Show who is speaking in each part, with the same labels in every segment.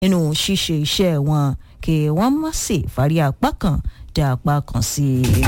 Speaker 1: nínú ṣíṣe iṣẹ́ wọn kí wọ́n má sì fárí apá kan dá apá kan sí i.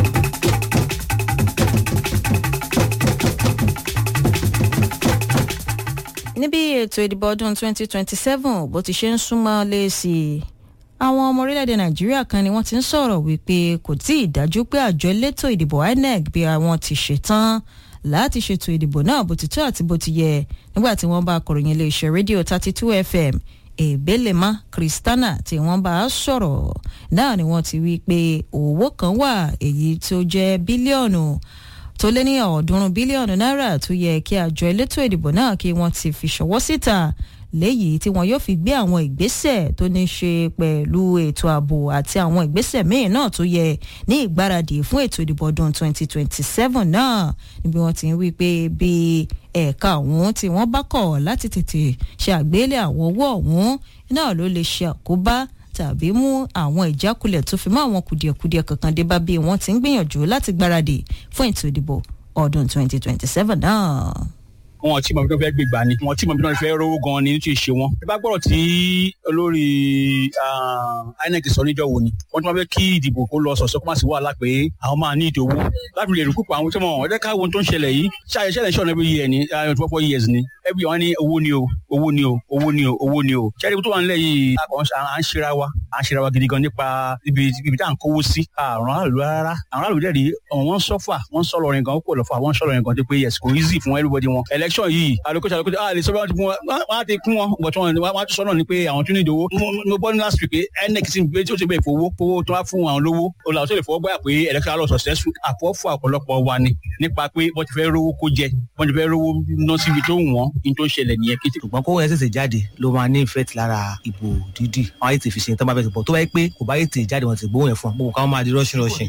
Speaker 1: níbi ètò ìdìbò ọdún 2027 bó ti ṣe ń súnmọ́ lé sí i àwọn ọmọ orílẹ̀-èdè nàìjíríà kan ni wọ́n ti ń sọ̀rọ̀ wípé kò tí ì dájú pé àjọ elétò ìdìbò inec bí àwọn ti ṣetán láti ṣètò ìdìbò náà bó ti tó àti bó ti yẹ nígbà tí wọ́n bá akọ̀ròyìn iléeṣẹ́ rédíò 32 fm èbélèmá kristana tí wọ́n bá a sọ̀rọ̀ náà ni wọ́n ti wí pé owó kan wà èyí tó jẹ́ bílíọ̀nù tó lé ní ọ̀ọ́dúnrún bílíọ̀nù náírà tó yẹ kí àjọ elétò ìdìbò náà kí wọ́n ti fi ṣọwọ́ síta léyìí tí wọn yóò fi gbé àwọn ìgbésẹ̀ tó ní ṣe pẹ̀lú ètò ààbò àti àwọn ìgbésẹ̀ míì náà tó yẹ ní ìgbáradì fún ètò ìdìbò ọdún 2027 náà níbi wọn ti ń wí pé bí ẹ̀ka ọ̀hún tí wọ́n bá kọ̀ láti tètè ṣe àgbélé àwọn owó ọ̀hún náà ló lè ṣe àkóbá tàbí mú àwọn ìjákulẹ̀ tó fi mọ́ àwọn kùdìẹ̀kudiẹ kankan dé bá bí wọ́n ti ń gbìyànjú láti gbáradì fún ètò ìdìbò ọdún 2027 náà
Speaker 2: wọn tí mọ̀bí tó fẹ́ gbégbá ni wọn tí mọ̀bí tó fẹ́ rówó gan ni nítorí ṣe wọn. ẹ bá gbọ́dọ̀ tí olórí inec sọ níjọ́ wo ni wọ́n ti máa fẹ́ kí ìdìbò kó lọ sọ̀sọ́ kó má sí wàhálà pé àwọn máa ní ìdòwò láti lè rúkú pa àwọn tí wọn ọ̀dẹ́ káwọn tó ń ṣẹlẹ̀ yìí ṣáà ṣẹlẹ̀ ṣọ̀nà every year ni twenty four years ni every wọn ní owó ni o owó ni o owó ni o owó ni o ṣẹ́ni tó wà nílẹ̀ yìí à ń ṣera wa à ń ṣera wa gidi gan nípa ibi ibi tá à ń kówó sí àrùn àlù rárá àwọn àlù dẹ́rì wọ́n sọ́fà wọ́n sọ̀rọ̀ rìn gan ó pọ̀ lọ́fà wọ́n sọ̀rọ̀ rìn gan tó pé yes kò easy fún everybody wọn election yìí allocation allocation ah lè sọ wọn ti fún wọn wọn á ti kún wọn but wọn wọn á ti sọ náà ni pé àwọn tún ní ìdòwò mo gbọ́ ní last week pé inec ti gbé tí ó ti bẹ̀ fowó fowó tó wá fún àwọn lówó olùdarí tó lè fọwọ́ gbáyà pé election alọ successful àfọwọ́fọ ọ̀pọ̀lọpọ̀ wa ni nípa pé wọ́n ti fẹ́ rówó kó jẹ wọ́n ti fẹ́ rówó ná síbi tó wọ́n ní tó ń ṣẹlẹ̀ nìyẹn kí.
Speaker 3: ṣùgbọ́n kó ẹsẹ̀ jáde ló máa ní ìfẹ́ ti lára ìbò dídì àwọn ayé ti fi ṣe tán bá bẹ̀ tó bọ̀ tó bá yẹ pé kò bá yẹ ti jáde wọn ti gbóhùn ẹ̀ fún wọn gbogbo káwọn máa di rọ́ṣìn rọ́ṣìn.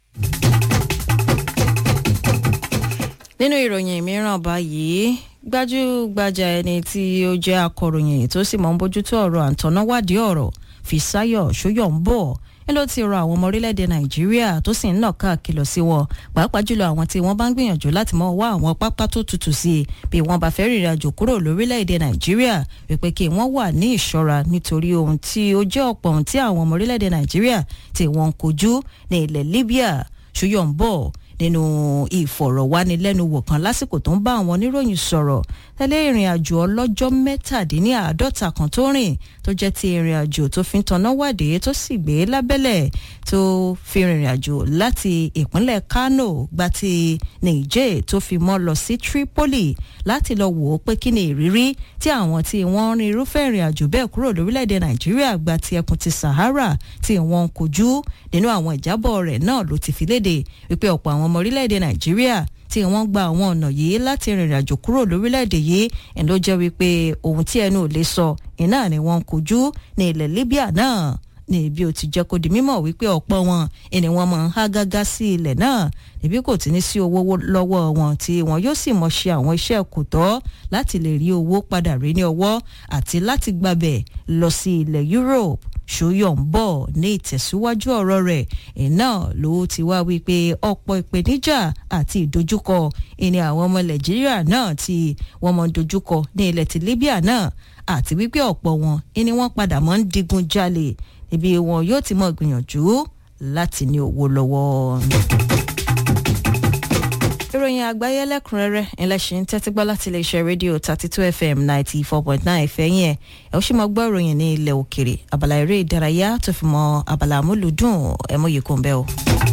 Speaker 1: nínú ìròyìn mìíràn báyìí gbajúgbajà ẹni tí ó jẹ́ akọ̀ròyìn tó sì mọ̀ ń bójútó ọ̀rọ̀ àǹtọ̀náwádìí ọ̀rọ̀ Fisáyọ̀ Ṣóyọ̀ǹbọ̀ ẹ ló ti rọ àwọn ọmọ orílẹ̀-èdè Nàìjíríà tó sì ń nà káàkiri sí wọn pàápàá jùlọ àwọn tí wọ́n bá ń gbìyànjú láti mọ wá àwọn pápá tó tutù sí i bí wọ́n bá fẹ́ rìnrìn àjò kúrò lórílẹ̀-èdè Nàìjíríà wípé kí wọ́n wà ní ìṣọ́ra nítorí ohun tí ó jẹ́ ọ̀pọ̀ ohun tí àwọn ọmọ orílẹ̀-èdè Nàìjíríà tí wọ́n ń kojú ní ilẹ̀ Libya Ṣóyọ̀ǹbọ̀ nínú ìfọ̀rọ̀wánilẹ́nuwò kan lásìkò tó ń bá àwọn oníròyìn sọ̀rọ̀ tẹ́lẹ̀ ìrìn àjò ọlọ́jọ́ mẹ́tàdínláàádọ́ta kan tó rìn tó jẹ́ ti ìrìn àjò tó fi ń tanná wádìí tó sì gbé lábẹ́lẹ̀ tó fi rìnrìn àjò láti ìpínlẹ̀ Kano gba ti Niger tó fi mọ́ lọ sí Tripoli láti lọ wò ó pé kí ni ìrírí tí àwọn tí wọ́n rin irúfẹ́ ìrìn àjò bẹ́ẹ̀ kúrò lórílẹ̀‐èdè Nàìjíríà gba ti ẹkùn ti Sahara tí wọ́n ń kojú nínú àwọn ìjábọ̀ rẹ̀ náà ló ti fi léde wípé ọ̀pọ̀ àwọn ọmọ orílẹ̀‐èdè Nàìjíríà tí wọ́n gba àwọn ọ̀nà yìí láti rìnrìn àjò kúrò lórílẹ̀‐èdè yìí ẹ̀ ló jẹ́ wípé ohun tí ẹnu ò lè sọ iná ni wọ́n ń kojú ní ilẹ̀ Libya náà ní bí ó ti jẹ́ kó di mímọ̀ wípé ọ̀pọ̀ wọn ẹni wọ́n máa ń há gágá sí ilẹ̀ náà níbí kò ti ní sí owó lọ́wọ́ wọn tí wọn yóò sì mọ̀ ṣe àwọn iṣẹ́ kò tọ́ láti lè rí owó padà rí ní ọwọ́ àti láti gbàbẹ̀ lọ sí ilẹ̀ Europe ṣóyọ̀ ń bọ̀ ní ìtẹ̀síwájú ọ̀rọ̀ rẹ̀ iná ló ti wá wípé ọ̀pọ̀ ìpèníjà àti ìdojúkọ ìní àwọn ọmọ nàìjíríà náà tí wọ́n mọ̀ ń dojúkọ ní ilẹ̀ ti Libya náà àti wípé ọ̀pọ̀ wọn ìní wọ́n padà mọ́ ń digun jalè ibi wọn yóò ti mọ̀ gbìyànjú láti ní owó lọ́wọ́ ìròyìn àgbáyé lẹ́kùnrẹ́rẹ́ ẹlẹ́sìn tẹ́tí gbọ́ láti iléeṣẹ́ rédíò thirty two fm ninety four point nine fẹ́yìn ẹ̀ ẹ̀ ó sì máa gbọ́ ìròyìn ní ilẹ̀ òkèrè abala eré ìdárayá tó fi mọ́ abala amúlùdùn ẹ̀mú yìí kò ń bẹ́ o.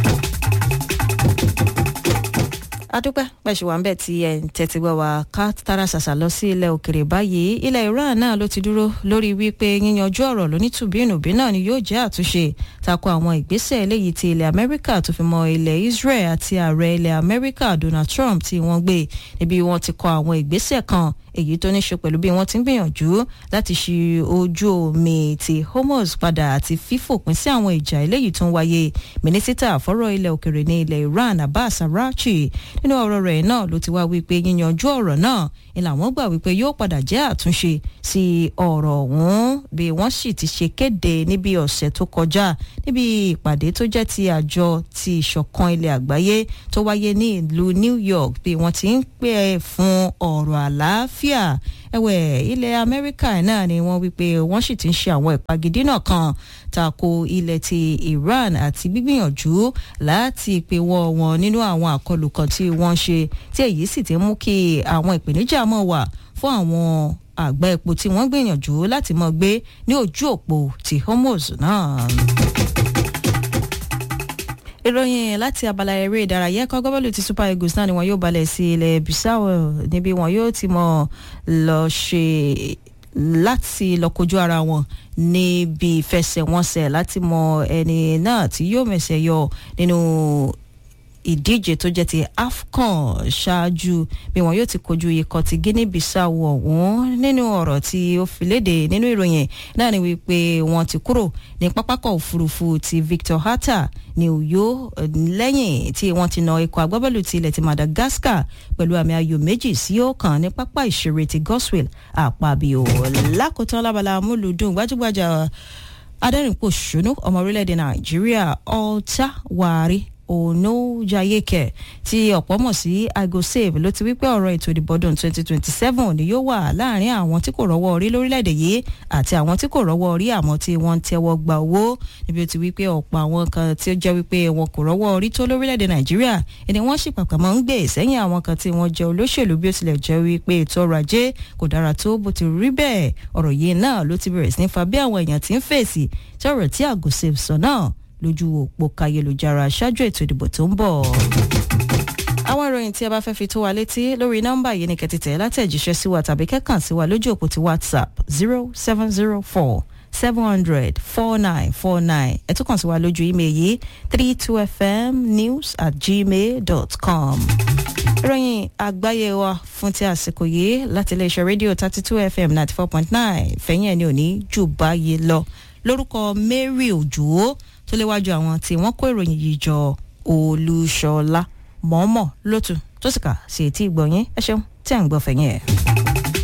Speaker 1: adúpẹ́ pẹ̀sù wà ń bẹ̀ tí ẹ̀ ń tẹ́tí gbọ́ wa ká tara ṣàṣà lọ sí ilẹ̀ òkèrè báyìí ilẹ̀ Iran náà ló ti dúró lórí wípé yíyanjú ọ̀rọ̀ lónítùbínùbí náà ni yóò jẹ́ àtúnṣe tako àwọn ìgbésẹ̀ eléyìí ti ilẹ̀ Amẹ́ríkà tó fi mọ́ ilẹ̀ Israel àti ààrẹ ilẹ̀ Amẹ́ríkà Donald Trump tí wọ́n gbé níbi wọ́n ti kọ àwọn ìgbésẹ̀ kan èyí tó ní ṣe pẹ̀lú bí wọ́n ti ń gbìyànjú láti ṣí ojú omi ti Hormuz padà àti fífòpin sí àwọn ìjà eléyìí tó ń wáyé mínísítà fọ́rọ̀ ilẹ̀ òkèrè ní ilẹ̀ Iran Abbas Arachi nínú ọ̀rọ̀ rẹ̀ náà ló ti wá wípé yíyanjú ọ̀rọ̀ náà ni làwọn gbà wípé yóò padà jẹ́ àtúnṣe sí ọ̀rọ̀ ọ̀hún bí wọ́n sì ti ṣe kéde níbi ọ̀sẹ̀ tó kọjá níbi ìpàdé tó jẹ́ ti àjọ ti ìṣọ̀kan ilẹ̀ àgbáyé tó wáyé ní ìlú New York bí wọ́n ti ń pè fún ọ̀rọ̀ àlàáfíà àlàáfíà ẹ̀wẹ̀ ilẹ̀ amẹ́ríkà náà ni wọ́n wípé wọ́n sì ti ń ṣe àwọn ìpagidínà kan tako ilẹ̀ ti iran àti gbígbìyànjú láti pèwọ́ wọn nínú àwọn àkọlù kan tí wọ́n ṣe tí èyí sì ti mú kí àwọn ìpèníjà mọ̀ wà fún àwọn àgbá epo tí wọ́n gbìyànjú láti mọ̀ gbé ní ojú òpó ti hormuz náà ìròyìn láti abala eré ìdárayá ẹ̀kọ́ gọ́bọ̀lù ti super eagles náà ni wọn yóò balẹ̀ sí ilẹ̀ bissau níbi wọn yóò ti mọ̀ lọ ṣe láti lọ kojú ara wọn níbi ìfẹsẹ̀wọnsẹ̀ láti mọ ẹni náà tí yóò mẹ̀sẹ̀ yọ nínú ìdíje tó jẹ́ ti afcon ṣáájú bí wọn yóò ti kojú ikọ̀ ti guinea bissau ọ̀hún nínú ọ̀rọ̀ tí ó fi léde nínú ìròyìn náà ni wípé wọn ti kúrò ní pápákọ̀ òfurufú ti victor hatta ní uyo lẹ́yìn tí wọ́n ti na ikọ̀ agbábọ́ọ̀lù ti ilẹ̀ ti madagascar pẹ̀lú àmì ayò méjì sí ọ̀kan ní pápá ìṣeré ti goswell àpàbíò lákòótán lábala amúlùdùn gbajúgbajà adẹ́rìnpòṣónú ọmọ orílẹ̀-èdè nàìjíríà ọ̀tá wàárí onojayeke tí ọ̀pọ̀ mọ̀ sí igosave ló ti wípé ọ̀rọ̀ ètò ìdìbò ọdún 2027 ni yóò wà láàrin àwọn tí kò rọ́wọ́ orí lórílẹ̀‐èdè yìí àti àwọn tí kò rọ́wọ́ orí àmọ́ tí wọ́n ń tẹ́wọ́ gba owó níbi ó ti wípé ọ̀pọ̀ àwọn kan tí ó jẹ́ wípé wọn kò rọ́wọ́ orí tó lórílẹ̀‐èdè nàìjíríà ẹni wọ́n sì pàpà máa ń gbé sẹ́yìn àwọn kan tí wọ́n jẹ́ olóṣèlú bí ó tilẹ̀ jẹ́ wípé ètò ọrọ̀ ajé kò dára tó bó ti rí bẹ́ẹ̀ ọ̀rọ̀ yìí náà ló ti bẹ̀rẹ̀ sí ní fa bí àwọn èèyàn ti ń fèsì tí ọ̀rọ̀ tí àgùsẹ̀ sọ náà lójú òpó kayélujára ṣáájú ètò ìdìbò tó ń bọ̀. àwọn ìròyìn tí a bá fẹ́ fi tó wa létí lórí nọ́mbà yìí ni kẹ́tìtẹ̀ látẹ̀jíṣẹ́ sí wa tàbí kẹ́kàn sí wa lójú òpó ti whatsapp zero seven zero four seven hundred four nine four nine ẹ tún kàn sí wa lójú email yìí three two fm news at gmail dot com. ìròyìn àgbáyé wa fún ti àsìkò yìí láti iléeṣẹ́ rédíò thirty two fm ninety four point nine fẹ̀yìn ẹ̀ ní òní jù báyìí lọ lórúkọ mary òjò tó léwájú àwọn tí wọ́n kó ìròyìn yìí jọ olúṣọlá mọ̀ọ́mọ̀ lótú tó sì kà sí etí ìgbọ̀nyín ẹ ṣeun tí à ń gbọ́ fẹ̀yìn ẹ̀.